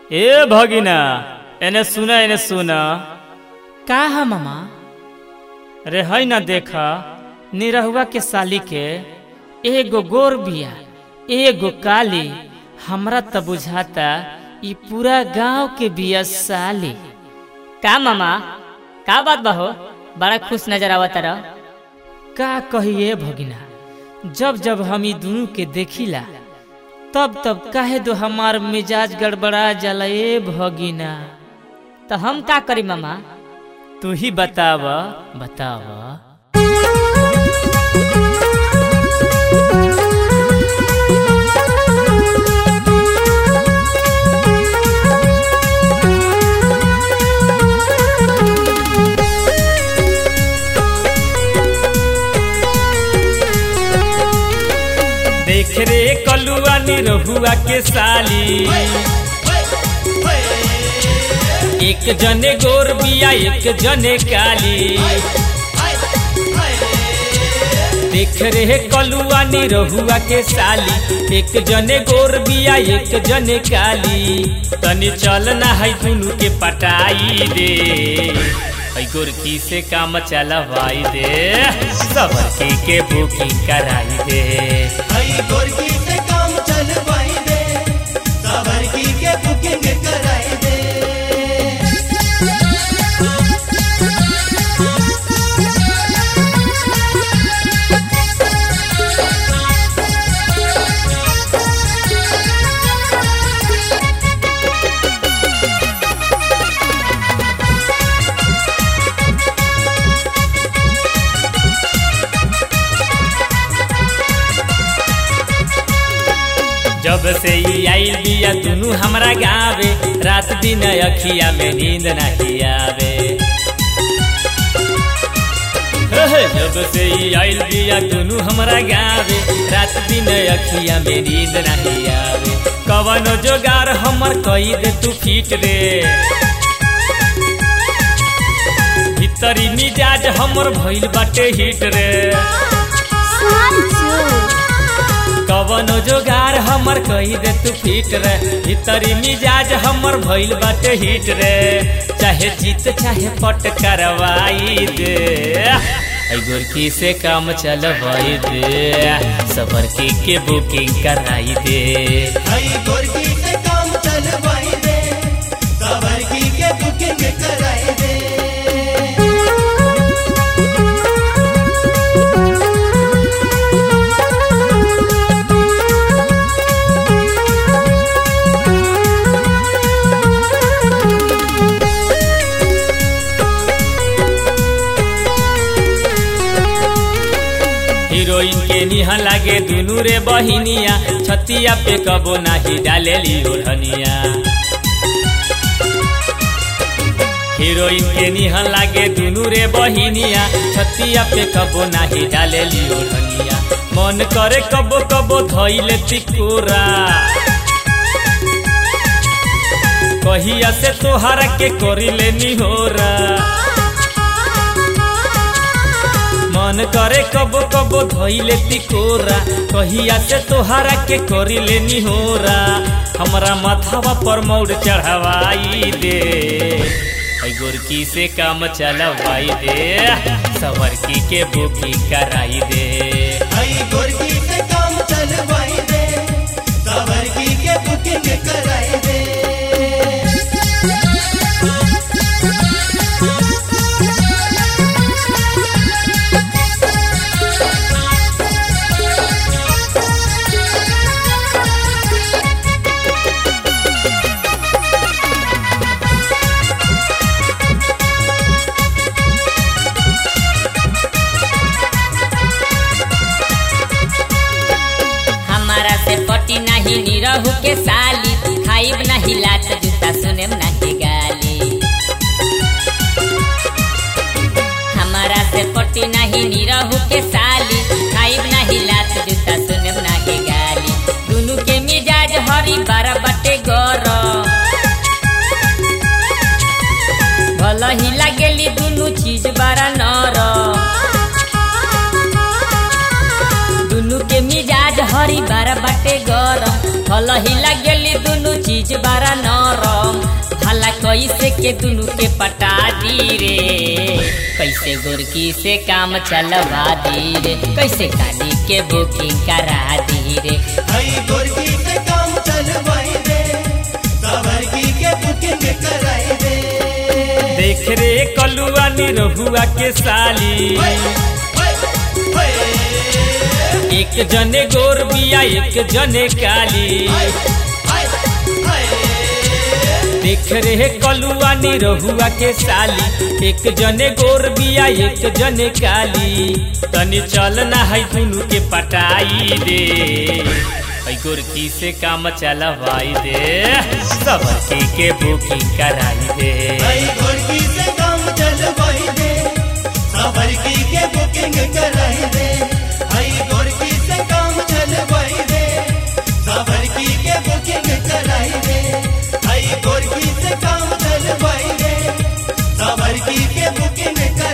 ए भगिना एने सुना एने सुना का है मामा रे है ना देखा निरहुआ के साली के एगो गोर बिया एगो काली हमरा त बुझाता ई पूरा गांव के बिया साली का मामा का बात बा हो बड़ा खुश नजर आवत रह का कहिए भगिना जब जब हम ई दुनू के देखिला तब तब काहे दो हमार मिजाज गड़बड़ा जाला ए भगिना तो हम का करी मामा तू ही बताव बताव देख रे कलुआ निरहुआ के साली एक जने गोर बिया एक जने काली देख रे कलुआ निरहुआ के साली एक जने गोर बिया एक जने काली तनी चल ना है दुनू के पटाई दे है गोरकी से काम चलवाई दे सबर के के बुकिंग कराई दे हई गोरकी से काम चलवाई दे सावरकी के बुकिंग कराई दे जब से ई आइल बिया दुनू हमरा गावे रात दिन अखिया में नींद नहीं आवे हे, जब से ई आइल बिया दुनू हमरा गावे रात दिन अखिया में नींद नहीं आवे कवनो जोगार हमर कई दे तू फिट रे भीतरी मिजाज हमर भइल बाटे हिट रे कवनो जोगार हमर कही दे तू फिट रे भीतरी मिजाज हमर भइल बाटे हिट रे चाहे जीत चाहे पट करवाई दे ऐ गोरकी से काम चलवाई दे सबर की के बुकिंग कराई दे हई गोरकी से काम चलवाई दे सावरकी के बुकिंग कराई दे हीरोइन के निहा लागे दुनू रे बहिनिया छतिया पे कबो नाही डालेली ओढ़निया हीरोइन के निहा लागे दुनू रे बहिनिया छतिया पे कबो नाही डालेली ओढ़निया मन करे कबो कबो धइले तिकोरा कहिया से तोहरा के करिले निहोरा मन करे कबो कबो धइले तिकोरा कहिया से तोहरा के करिले निहोरा हमरा माथावा पर मौड़ चढ़वाई दे ऐ गोरकी से काम चलवाई दे सवरकी के बुकी कराई दे हई गोरकी से काम चलवाई दे सावरकी के बुकिंग कराई दे हमारा से पटी नहीं निरहु के साली खाइब नहीं लात जूता सुनेम नहीं गाली हमारा से पटी नहीं निरहु के साली खाइब नहीं लात जूता सुनेम नहीं गाली दुनू के मिजाज हरी बार बटे गर भल ही लागेली दुनू चीज बारा नर दुनू के मिजाज हरी बार बाटे गरम फल ही लागेली दुनू चीज बारा नरम साला कैसे के दुनू के पटा दी रे कैसे गोरकी से काम चलवा दी रे कैसे गाड़ी के बुकिंग करा दी रे हई गोरकी से काम चलवाई दे सावरकी के बुकिंग कराई दे देख रे कलुआ निरहुआ के साली होय, होय, होय। एक जने गोर बिया एक जने काली हाय, हाय, हाय। देख रे कलुआ निरहुआ के साली एक जने गोर बिया एक जने काली तनी चल ना है दुनू के पटाई दे है गोरकी से काम चलवाई दे सब के बुकिंग कराई दे हई गोरकी से काम चलवाई दे सावरकी के बुकिंग कराई दे हई गोरकी से काम चलवाई दे सावरकी के बुकिंग कराई दे हई गोरकी से काम चलवाई दे सावरकी के बुकिंग कराई